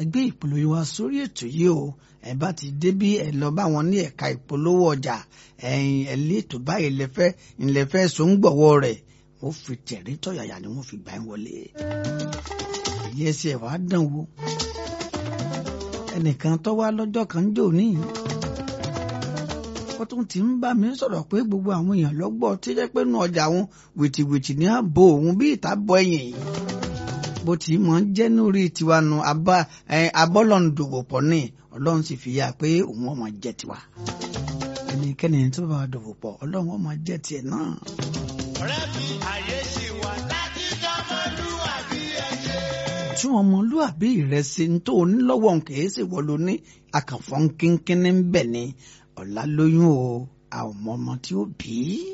gbé ìpolówó wa sórí ètò yìí o ẹ bá ti débí ẹ lọ bá wọn ní ẹ̀ka ìpolówó ọjà ẹ̀yin ẹ lé ètò báyìí lẹfẹ ńlẹfẹ sóńgbọwọ rẹ̀ wọ́n fi tẹrí tọ̀yàyà ni wọ́n fi gbà ń wọlé èyí ẹsẹ ẹ wàá dán wò ẹnìkan tó wá lọ́jọ́ kan ń jò níyì ó tún ti ń bá mi sọ̀rọ̀ pé gbogbo àwọn èèyàn lọ́gbọ́ tí jẹ́ pé nù ọjà wọn wìtìwìtì ní ààbò òun bí ìta bọ ẹ̀yìn yìí bó ti mọ̀ ń jẹ́ lórí tiwa nu abọ́lọ́nù dòwò pọ̀ ní ọlọ́run sì fi yá pé òun ọmọ jẹ́ tiwa ẹnikẹ́ni tó bá wa dòwò pọ̀ ọlọ́run ọmọ jẹ́ tiẹ̀ náà. ọ̀rẹ́ mi àyè ṣì wà láti dánmọ́lúwàbí ẹ̀jẹ̀. tún ọmọlúwàbí rẹ ṣe ń tó onílọ́wọ́ kìí ṣe wọ́n ló ní akànfọ́n kínkínní ń bẹ̀ ni ọ̀la lóyún o àwọn ọmọ ọmọ tí ó bí.